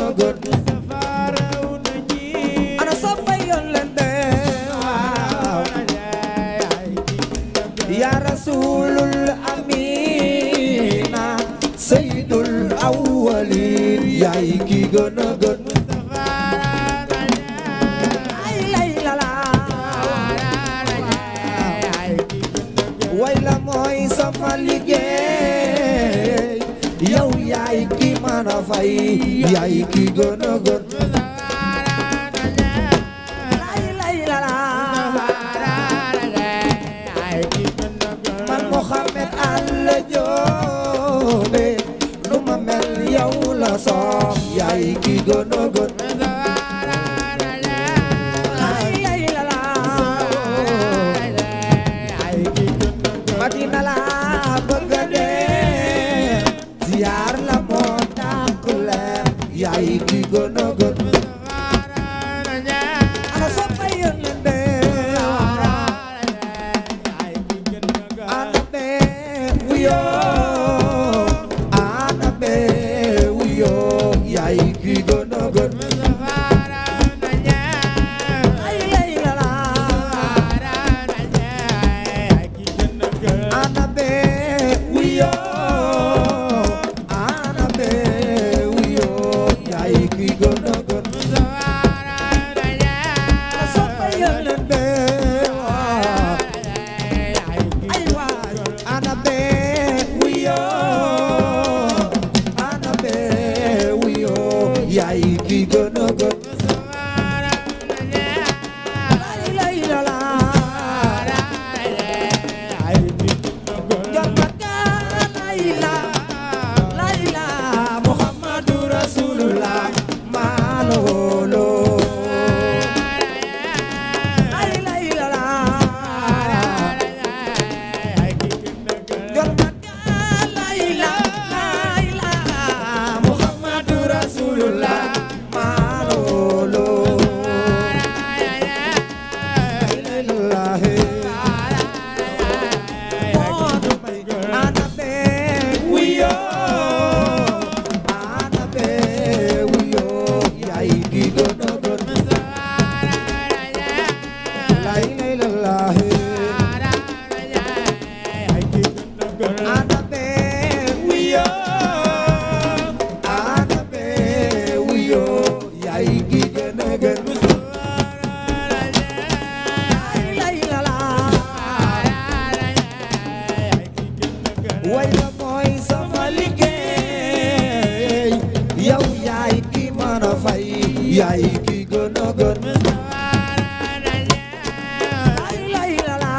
a gën ana soppay yoon leen be waaw ya rasulul amina sayyidul awwalin yaay ki gën a gën ay lay la la way la mooy sama liggéey yow yaay ki mën a fay yaay ki gën a gën lay lay la la man Mohamed Alla Joobe nu ma mel yow la soob yaay ki gën a gën lay lay la la Madina la bëgg a dem ziyaar la moo tàkk leen yaay ki gën a gën ana soppa yónneen be ana be wuyo ana be wuyo yaay ki gën a gën ay lay la la ana be wuyo ana be wuyo yaay ki gën a gën ana soppa yónneen be ay waay ana be wuyo ana be wuyo yaay ki gën a gën lay lay la la jambaka layla layla muhammadu rasulullah maalo wolo lay lay la la jambaka layla layla muhammadu rasulullah maalo wolo lillahi ana be wuyo ana be wuyo yaay ki gën a gën lay lay lillahi ana be wuyo ana be wuyo yaay ki gën a gën lay lay la la way la mooy sama liggéey yow yaay ki mën a fay yaay ki gën a gën lay lay la la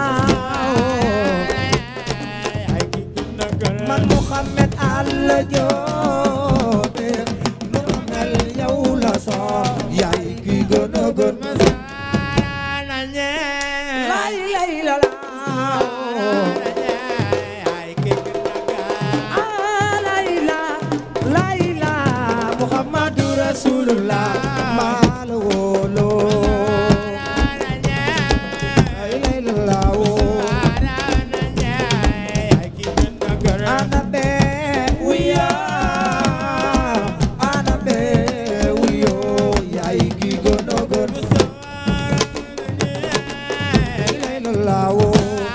man Mohamed Alla Joobe nu ma mel yow la soo yaay ki gën a gën lay lay la la ah layla layla Muhammadu Rasulullah maa la wóolo lay lay la la woo ana be wuya ana be wuyo yaay ki gën a gën lay lay la la woo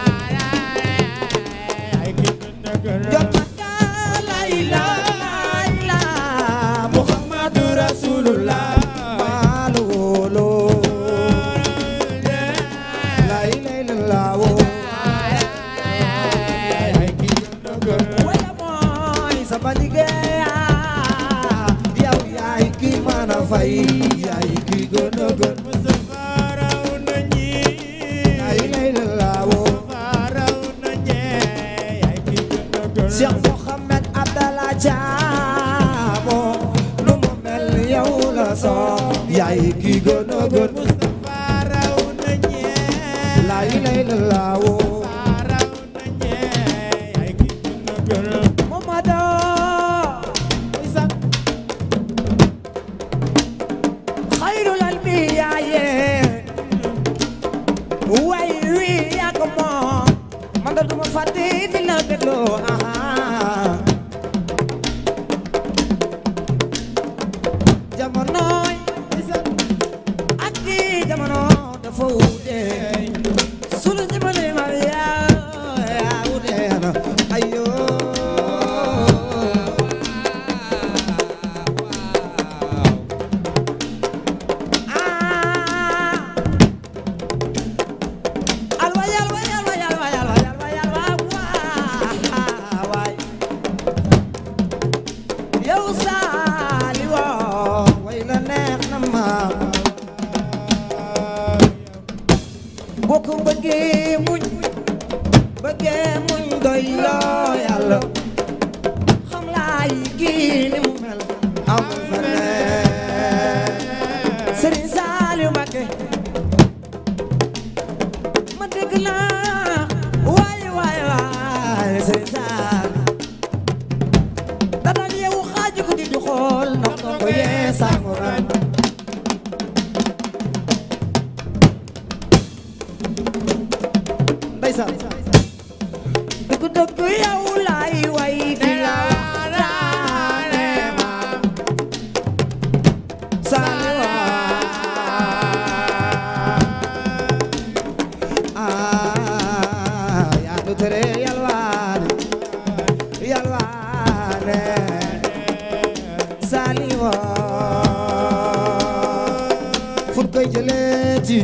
jambaka layla layla Muhammadu Rasulullah maa la wóolo lay lay la la woo waya mooy sama liggéey yow yaay ki mën a fay yaay ki gën a gën lay lay la la woo Cheikh Mohamed Abdallah Jaamo nu mu mel yow la soo yaay ki gën a gën lay lay la la woo Momado xayrul anbiyaaye way wi yaa ko moom man da duma fàtte di la dégloo aha jamonoy ak kii jamono dafa wuute sunu jamono yi ma yaa yaa wuute na ayo ah alwa yalwa yalwa yalwa yalwa yalwa yalwa waa waay yow saali woo way la neex na ma boo ko bëggee muñ bëggee muñ doy loo yàlla xam laay kii ni mu mel amul feneen Sëriñ Saaliw Mbakke ma dégg naa waay waay waay Sëriñ Saaliw da daan yeewu xaaju guddi di xool ndax doo ko yee sangu ran ndeysaan dëgg dëgg yow laay way di la waxtaane ma Saaliw ah yaa du tere yalwaane yalwaane Saaliw fu koy jëleeti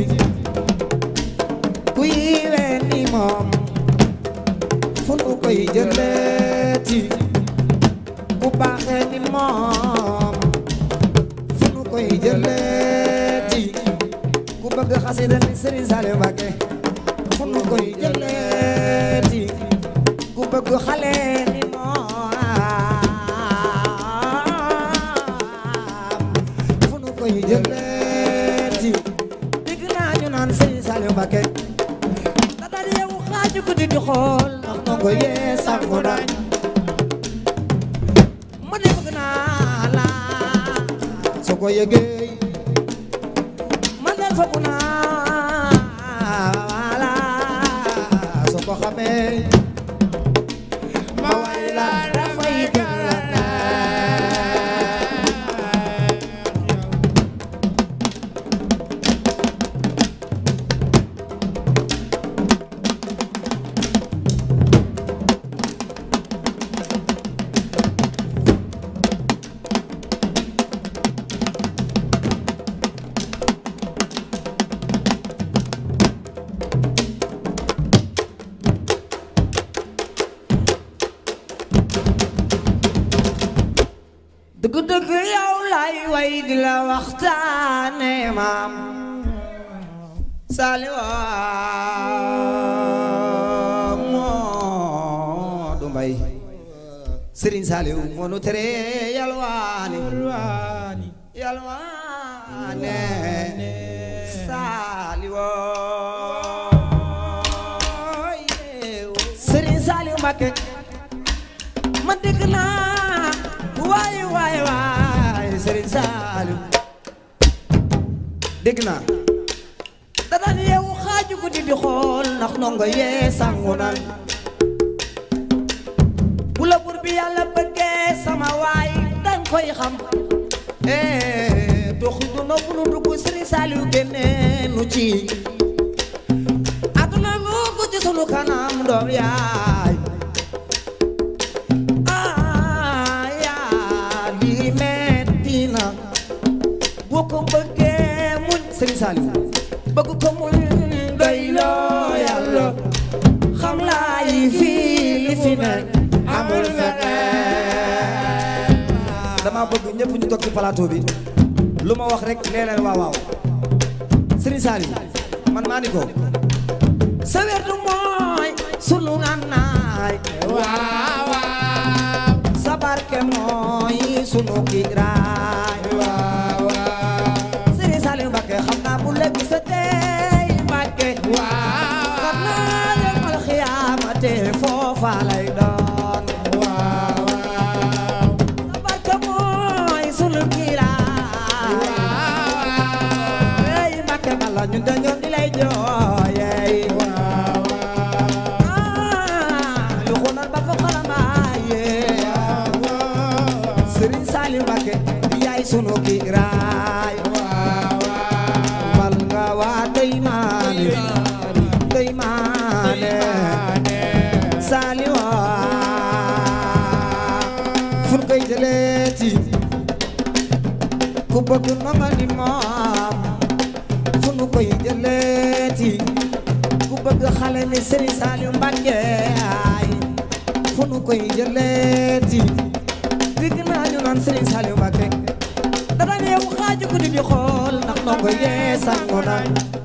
kuy ween ni moom fu nu koy jëleeti ku baaxee ni moom fu nu koy jëleeti ku bëgg xasida ni Sëriñ Saaliw Mbakke fu nu koy jëleeti ku bëgg xale ni moom fu nu koy jëleeti dégg naa ñu naan Sëriñ Saaliw Mbakke da daan yeewu xaaju guddi di xool ndax noo ko yee sangu nañ ma ne bëgg naa la soo ko yëgee man de foog naa la soo ko xamee ma way la dafay gën la neex dëgg-dëgg yow lay way di la waxtaane maam Saaliw moo du mbay Sëriñ Saaliw moo nu tere yalwaani yalwaane Saaliw Sëriñ Saaliw Mbakke ma dégg naa waay waay waay Sëriñ Saaliw dégg naa da daan yeewu xaaju guddi di xool ndax ndongo yee sangu nan bu la bur bi yàlla bëggee sama waay dañ koy xam eh dox du nopp nu dugg Sëriñ Saaliw génne nu ci aduna nu ko ci sunu kanam doom yaay ah yaa lii metti na boo ko bëggee muñ Sëriñ Saaliw bëgg ko muñ doy loo yàlla xam laa yi fii li fi ne amul feneen dama bëgg ñëpp ñu toog ci plateau bi lu ma wax rek nee leen waaw waaw Sëriñ Saaliw man maa ni ko sa werdu mooy sunu ngànnaay waaw waaw sa barke mooy sunu kiiraay waaw waaw Sëriñ Saaliw Mbakke xam naa bu la gisatee Mbakke waaw xam naa yawmal xiyaamate foofa lay doon waaw waaw sa barke mooy sunu kiiraay waaw ey Mbakke bala ñun dañoo di lay jooyey waaw ah yu xunan ba fa xalamaaye Sëriñ Saaliw Mbakke yaay sunu sunu kiiraay mal nga waa dey maane dey maane saaliwa fun koy jëleeti ku bëgg nonga ni moom fu nu koy jëleeti ku bëgg xale ni Serigne Saliou Mbacké ay fu nu koy jëleeti dégg naa ñu naan Serigne Saliou Mbacké dara ne yow xaaju guddi di xool ndax ndongo yee sangu na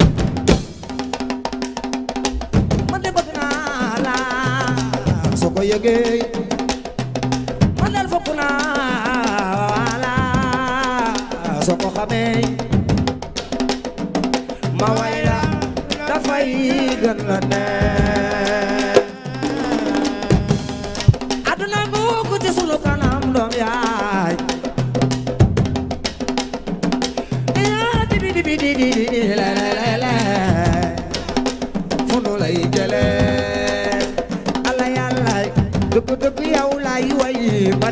man de bëgg naa la soo ko yëgee man del fokk naa la soo ko xamee ma way la dafay gën la neex aduna nguuku ci sunu kanam doom yaay yaa dibi dibi di di di di le le le le fu nu lay jëlee ala yàlla dëgg dëgg yow lay way ba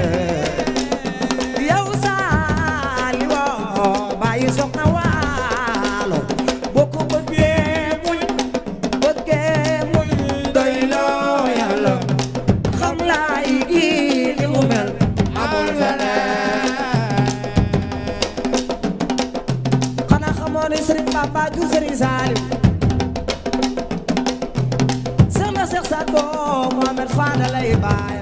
dee yow saali woo bàyyi soxna waalo boo ko bëggee muñ bëggee muñ doy loo yàlla xam laay gi ni mu mel amul feneen xanaa xamoo ne Serigne Bamba ju Serigne Saliou Seex na Seex Sago Mohamed Fada lay baayam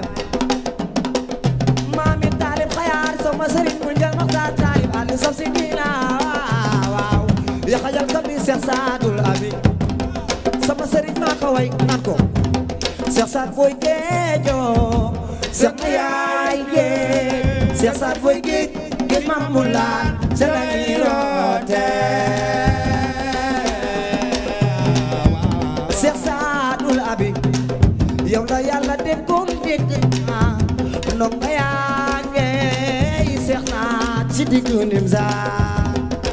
maami taalib xayaar sama Serigne mu njël maxtaar taalib ànd saf si diina waaw waaw yaxajal ka bi Seex Saadul Abi sama Serigne maa ko way naan ko Seex Saad booy géejoo Seex na yaay géej Seex Saad booy géej géej maam mu laan ca la ñuy roote Seex Saadul Abi yow la yàlla dénkoon dégg naa ndongo yaa ngeey seex naa ci diggu Nimzaat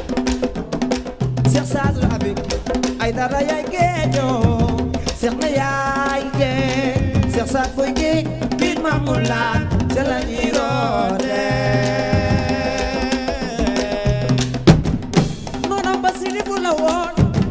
Seex Saadul Abi ay dara yaay géejoo seex na yaay géej seex saat booy géej biir maamul laan ca la ñuy roote noonam ba si bu la woon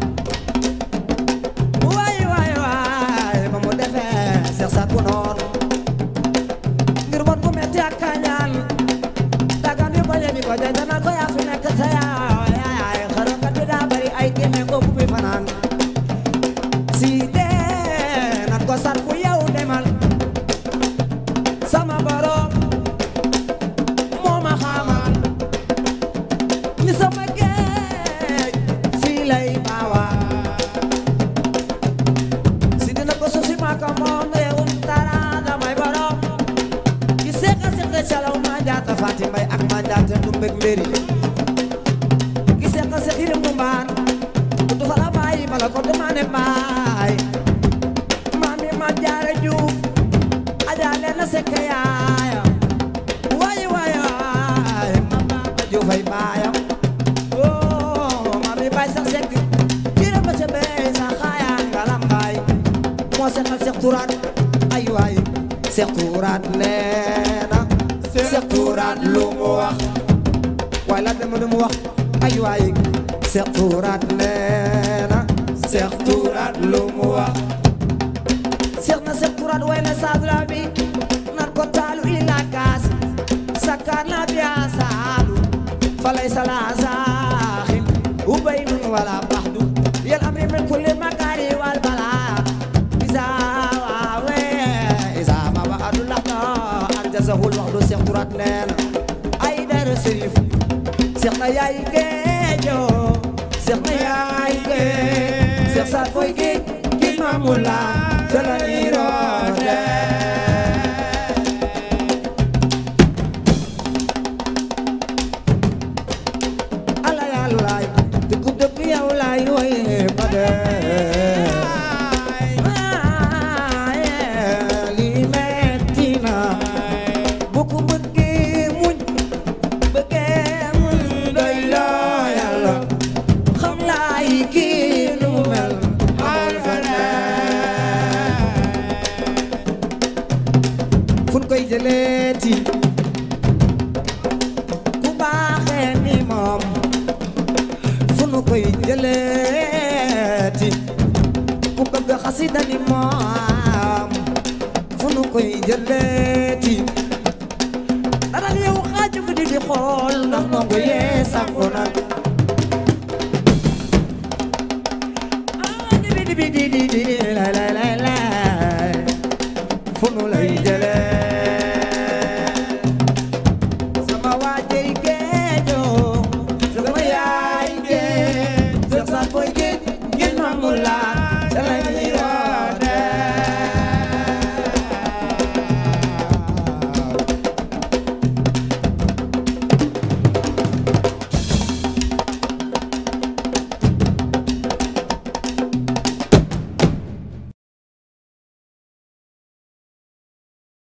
waay waay waay ba mu defee seex saat bu noonu ngir bon bu metti ak kañaan dagan yu bañ a di ko jay dana ko yaa fi nekk sa yaay yaay xërëmkat bi daa bari ay génne ko bu muy fanaan si dee nat ko sat bu yow demal sama borom moo ma xamal ni sama géej fii lay baawa si dina ko suuf si maa ko moom réewum dara damay borom ki seeka seeka calaw ma jaata faati mbay ak ma jaata du mbég mbéri ki seeka seek yirim mu mbaan du fa la bàyyi bala ko demane mbaay maami ma jaare juuf aja leen na sekk yaaya waay waay waay ma baaba juufay baayam oo maami baay sax sekk jira ba ca bey sa xaaya ngalam baay moo seqal seex turaat ay waay seex turaat nee na seex turaat lu mu wax waay la dem lu mu wax ay waay seex turaat nee na seex turaat lu mu wax seex na seex turaat way na saadra bi nan ko taalu ila kaas sakkaan na biya saalu falay sala saaxin ubaynun wala baxdu yal amri min kulli makari wal bala isa waawe isa ma waxadu laxta anjasahul waxdu seex turaat nee na ay dara sërif seex na yaay géejo seex na yaay géej seex saat booy géej ki maamula ca la ñuy roote ala yàllaay dëgg dëgg yow laay woye ba dee waaye lii metti na bu ko bëggee muñ bëggee muñ doy loo yàlla xam laay kii nu mu mel amul feneen fun koy jëleeti ku baax jëleeti ku bëgg xasida ni moom fu nu koy jëleeti dara yow xaaju guddi di xool ndax ndongo yee sànku